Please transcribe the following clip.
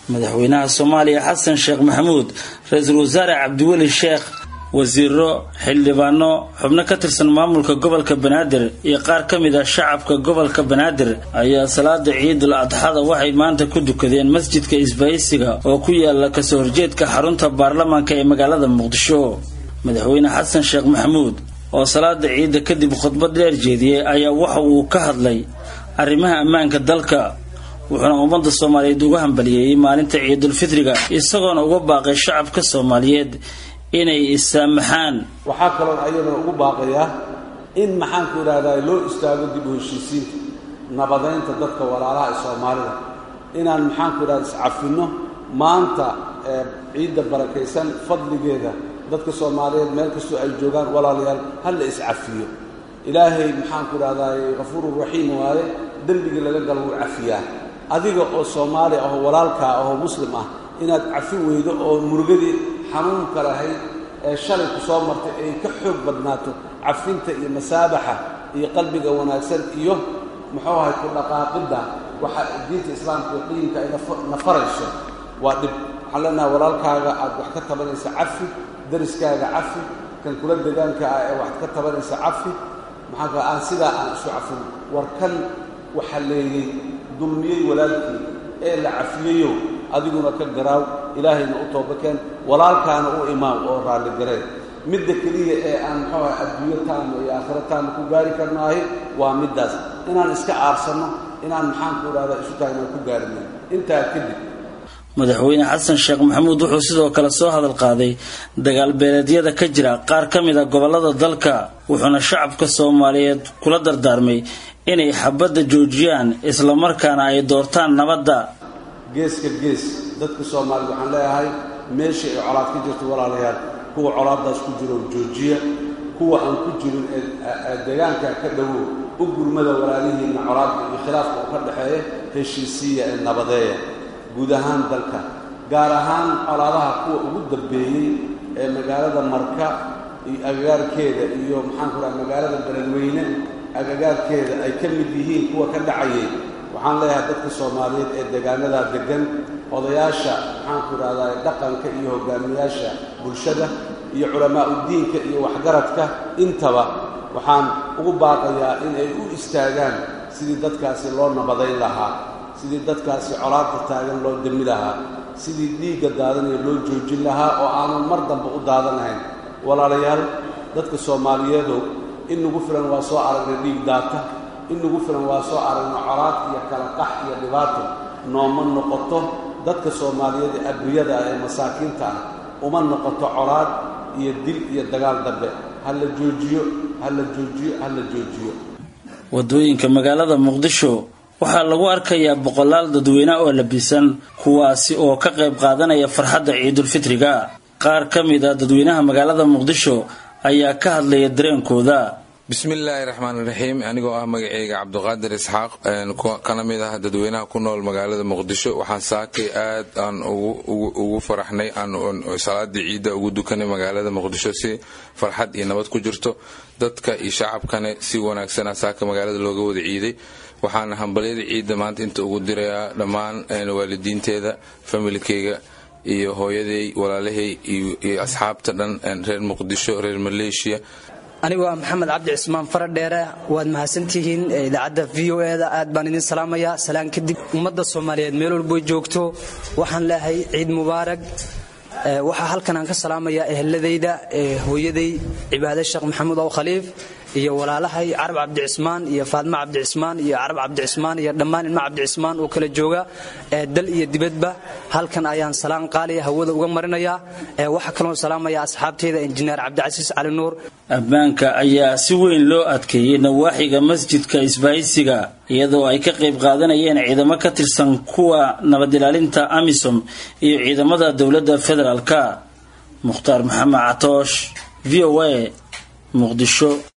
madaxweynaha soomaaliya xasan sheekh maxamuud ra-iisul wasaare cabdiweli sheekh wasiiro xildhibaano xubno ka tirsan maamulka gobolka banaadir iyo qaar ka mid ah shacabka gobolka banaadir ayaa salaada ciidul adxada waxay maanta ku dukadeen masjidka isbaaysiga oo ku yaala kasoo horjeedka xarunta baarlamaanka ee magaalada muqdisho madaxweyne xasan sheekh maxamuud oo salaada ciidda kadib khudbad dheer jeediyey ayaa waxa uu ka hadlay arrimaha ammaanka dalka wuxuuna ummadda soomaaliyeed uga hambaliyeeyey maalinta ciidulfitriga isagoona uga baaqay shacabka soomaaliyeed inay issaamaxaan waxaa kaloon ayadana ugu baaqayaa in maxaanku idhahdaa loo istaago dib u heshiisiinta nabadaynta dadka walaalaha ee soomaalida inaan maxaanku idhahda iscafinno maanta ee ciidda barakaysan fadligeeda dadka soomaaliyeed meel kastoo ay joogaan walaalayaal ha la iscafiyo ilaahay maxaanku idhahdaa kafuurun raxiim waaye dembigii laga galo wuu cafiyaa adiga oo soomaali ahoo walaalkaa ahoo muslim ah inaad cafi weydo oo murugadii xanuunka lahayd ee shalay ku soo martay ay ka xoog badnaato cafinta iyo masaabaxa iyo qalbiga wanaagsan iyo muxuu ahay ku dhaqaaqidda waxa diinta islaamka iyo qiimka ay na farayso waa dhib waxaan leenaha walaalkaaga aad wax ka tabanaysa cafi dariskaaga cafi kan kula degaanka ah ee wax ka tabanaysa cafi maxaanka aan sidaa aan isu cafin war kan waxa leeyey dulmiyey walaalkii ee la cafiyeyo adiguna ka garaaw ilaahayna u toobakeen walaalkaana u imaaw oo raalligareen midda keliya ee aan muxuu aha adduunyo taama iyo aakhiro taama ku gaari karnaahi waa middaas inaan iska aarsanno inaan maxaanku idhahdaa isu taagnaan ku gaarina intaa kadib madaxweyne xasan sheekh maxamuud wuxuu sidoo kale soo hadal qaaday dagaalbeeleedyada ka jira qaar ka mid a gobollada dalka wuxuuna shacabka soomaaliyeed kula dardaarmay inay xabadda joojiyaan islamarkaana ay doortaan nabadda geeska gees dadka soomaaliyed waxaan leeyahay meesha ay colaad ka jirto walaalayaal kuwa colaaddaas ku jiro joojiya kuwa aan ku jirin ee deegaanka ka dhowow u gurmada walaalihiinna colaadka iyo khilaafka u ka dhexeeya heshiisiiya ee nabadeeya guud ahaan dalka gaar ahaan colaadaha kuwa ugu dambeeyey ee magaalada marka iyo agagaarkeeda iyo maxaanku raha magaalada beledweyne agagaarkeeda ay ka mid yihiin kuwa ka dhacayay waxaan leeyahay dadka soomaaliyeed ee deegaanadaa deggan odayaasha maxaanku idhahdaa dhaqanka iyo hogaamiyaasha bulshada iyo culamaa'u diinka iyo waxgaradka intaba waxaan ugu baaqayaa in ay u istaagaan sidii dadkaasi loo nabadayn lahaa sidii dadkaasi colaadda taagan loo demi lahaa sidii dhiigga daadanaya loo joojin lahaa oo aanan mar dambe u daadanahayn walaalayaal dadka soomaaliyeedow in nagu filan waa soo aragnay dhiig daata in nagu filan waa soo aragno colaad iyo kala qax iyo dhibaato nooma noqoto dadka soomaaliyeed ee abriyada ah ee masaakiinta ah uma noqoto colaad iyo dil iyo dagaal dambe ha la joojiyo ha la joojiyo ha la joojiyo wadooyinka magaalada muqdisho waxaa lagu arkayaa boqolaal dadweyne oo labisan kuwaasi oo ka qayb qaadanaya farxadda ciidulfitriga qaar ka mid a dadweynaha magaalada muqdisho ayaa ka hadlaya dareenkooda bismillaahi raxmaan raxiim anigoo ah magaceyga cabduqaadir isxaaq kana mid ah dadweynaha ku nool magaalada muqdisho waxaan saakay aad aan ugu faraxnay aan salaadii ciidda ugu dukanay magaalada muqdisho si farxad iyo nabad ku jirto dadka iyo shacabkana si wanaagsana saaka magaalada looga wada ciiday waxaana hambalyada ciidda maanta inta ugu dirayaa dhammaan waalidiinteeda familkeyga iyo hooyaday walaalahay iyo asxaabta dhan reer muqdisho reer maleeshiya anigoo ah maxamed cabdi cismaan faradheere waad mahadsantihiin idaacadda v o e da aad baan idin salaamayaa salaan kadib ummadda soomaaliyeed meel walboy joogto waxaan leehay ciid mubaarag waxaa halkan aan ka salaamayaa eheladayda hooyaday cibaade sheekh maxamuud ow khaliif iyo walaalahay carab cabdicismaan iyo faadmo cabdicismaan iyo carab cabdicismaan iyo dhammaan ilmo cabdicismaan oo kala jooga dal iyo dibadba halkan ayaan salaan qaaliya hawada uga marinayaa waxaa kaloo salaamaya asxaabteyda injineer cabdicasiis cali nuur ammaanka ayaa si weyn loo adkeeyey nawaaxiga masjidka isbaahisiga iyadoo ay ka qayb qaadanayeen ciidamo ka tirsan kuwa nabad ilaalinta amisom iyo ciidamada dowladda federaalka mukhtaar maxamed catoosh v o a muqdisho